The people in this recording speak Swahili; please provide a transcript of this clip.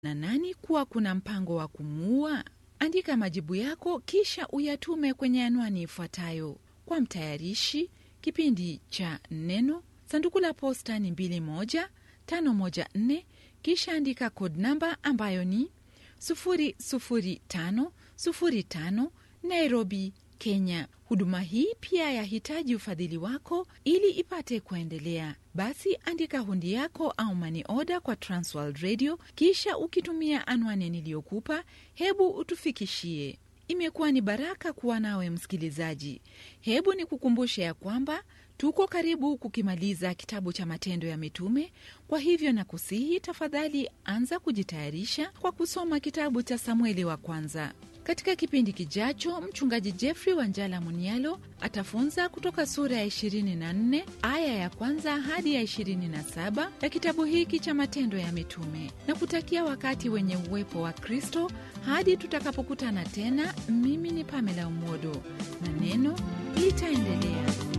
na nani kuwa kuna mpango wa kumuua? Andika majibu yako kisha uyatume kwenye anwani ifuatayo: kwa mtayarishi kipindi cha Neno, sanduku la posta ni 21514, kisha andika code namba ambayo ni 00505 Nairobi, Kenya. Huduma hii pia yahitaji ufadhili wako ili ipate kuendelea. Basi andika hundi yako au mani oda kwa Transworld Radio, kisha ukitumia anwani niliyokupa, hebu utufikishie. Imekuwa ni baraka kuwa nawe msikilizaji. Hebu ni kukumbushe ya kwamba tuko karibu kukimaliza kitabu cha Matendo ya Mitume. Kwa hivyo na kusihi, tafadhali anza kujitayarisha kwa kusoma kitabu cha Samueli wa kwanza. Katika kipindi kijacho, mchungaji Jeffrey Wanjala Munialo atafunza kutoka sura ya 24 aya ya kwanza hadi ya 27 ya kitabu hiki cha Matendo ya Mitume, na kutakia wakati wenye uwepo wa Kristo hadi tutakapokutana tena. Mimi ni Pamela Umodo na neno litaendelea.